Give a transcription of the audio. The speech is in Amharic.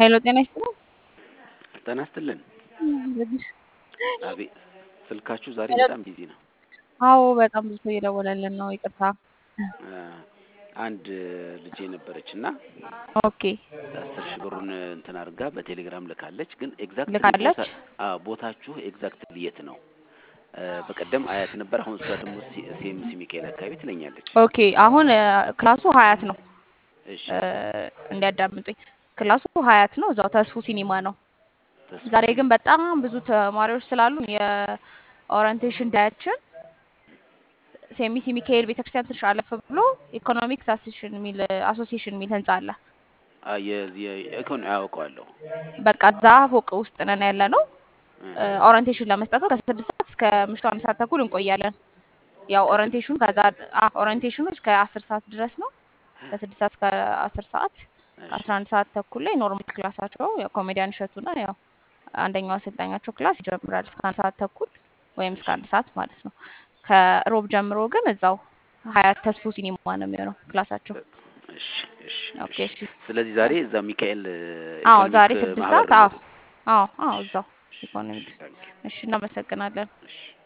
ሄሎ ጤና ይስጥልኝ። ጤና ይስጥልን። አቤት ስልካችሁ ዛሬ ሄሎ። በጣም ቢዚ ነው። አዎ በጣም ብዙ ሰው እየደወለልን ነው። ይቅርታ። አ፣ አንድ ልጄ ነበረች እና ኦኬ አስር ሺህ ብሩን እንትን አድርጋ በቴሌግራም ልካለች። ግን ኤግዛክትሊ ልካለች? ቦታ አዎ ቦታችሁ ኤግዛክትሊ የት ነው? አ፣ በቀደም አያት ነበር። አሁን እሷ ደግሞ ሲኤምሲ ሚካኤል አካባቢ ትለኛለች። ኦኬ አሁን እ፣ ክላሱ ሀያት ነው። እሺ እ፣ እንዲያዳምጡኝ ክላሱ ሀያት ነው። እዛው ተስፉ ሲኒማ ነው። ተስፋ ዛሬ ግን በጣም ብዙ ተማሪዎች ስላሉ የኦሪንቴሽን ዳያችን ሴሚሲ ሚካኤል ቤተክርስቲያን ትንሽ አለፍ ብሎ ኢኮኖሚክስ አሶሲሽን የሚል አሶሲሽን የሚል ህንጻ አለ። አ፣ የዚህ የኢኮኖሚ አያውቀዋለሁ። በቃ እዛ ፎቅ ውስጥ ነን ያለ ነው። እ፣ ኦሪንቴሽን ለመስጠት ነው። ከስድስት ሰዓት እስከ ምሽቱ አንድ ሰዓት ተኩል እንቆያለን። ያው ከስድ- ኦሪንቴሽኑ ከዛ አ- ኦሪንቴሽኑ እስከ አስር ሰዓት ድረስ ነው። ከስድስት ሰዓት እስከ አስር ሰዓት እሺ ከአስራ አንድ ሰዓት ተኩል ላይ ኖርማል ክላሳቸው ያው ኮሜዲያን እሸቱና ያው አንደኛው አሰልጣኛቸው ክላስ ይጀምራል እስከ አንድ ሰዓት ተኩል ወይም እስከ እሺ አንድ ሰዓት ማለት ነው። ከሮብ ጀምሮ ግን እዛው ሀያት ተስፎ ሲኒማ ነው የሚሆነው ክላሳቸው። እሺ እሺ ኦኬ እሺ። እሺ። ስለዚህ ዛሬ እዛ ሚካኤል አዎ ዛሬ ኢኮኖሚክ ስድስት ማህበር ሰዓት ነው አዎ የምትለው? አዎ አዎ እሺ እዛው እሺ እሺ ኢኮኖሚክስ። ታንኪዩ እሺ እናመሰግናለን። እሺ